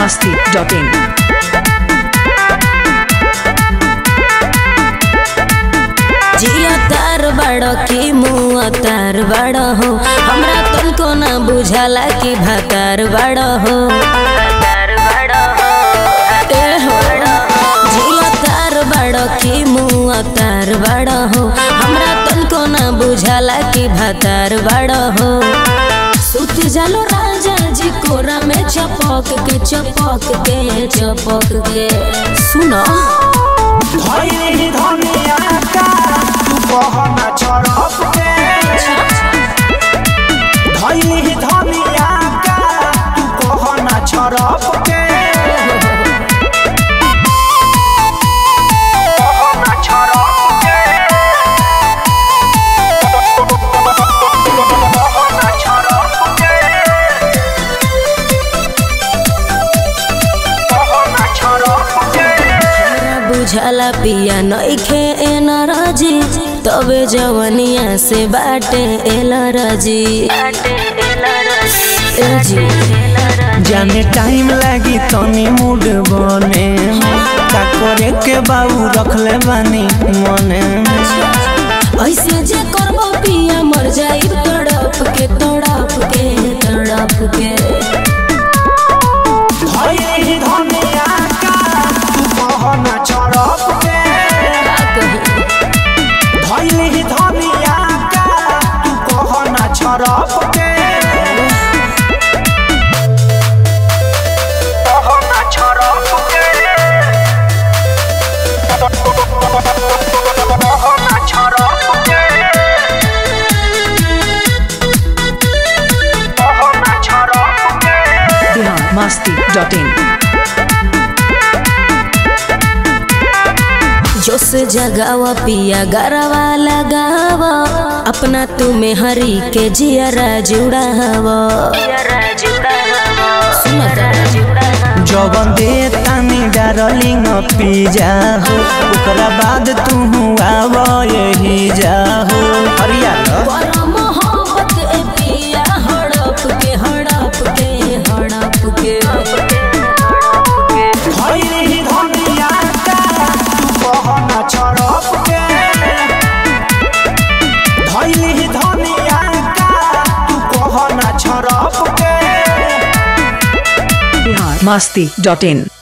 masti.in. जिया तार बड़ो की मुँह तार बड़ो हो हमरा तुमको ना बुझाला कि भातार बड़ो हो ए हो जिया तार बड़ो की मुँह तार बड़ो हो हमरा तुमको ना बुझाला कि भातार बड़ो हो सुत जालो राजा जी कोरा में चपक के चपक के चपक के सुनो धइली धनिया का तू बहना छरप के धइली धनिया का तू बहना छरप के बहना छरप के बहना छरप के बहना छरप के हमरा बुझाला पिया नइखे एन राजी तबे जवनिया से बाटे एल राजी ए जी जाने टाइम लागी तनी मूड बने का करे के बाबू रखले बानी मने ऐसे जे करबो पिया मर जाई तड़प के तड़प के तड़प के धइली धनिया का तू बहना छरप के का कही धइली धनिया का तू कहना छरप के कहना छरप के कहना छरप के कहना छरप के Bihar masti.in. जोश जगावा पिया गरवा लगावा अपना तुम्हें हरी के जियरा जुड़ावा सुनता जवन दे तानी डार्लिंग पिज्जा हो ओकरा बाद तू आव यही जा हो हरियाणा बड़ा मोहब्बत ए पिया हड़प के हड़प के हड़प के धइली धनिया का तू बहना छरप के धइली धनिया का तू कहना छरप के Bihar masti.in.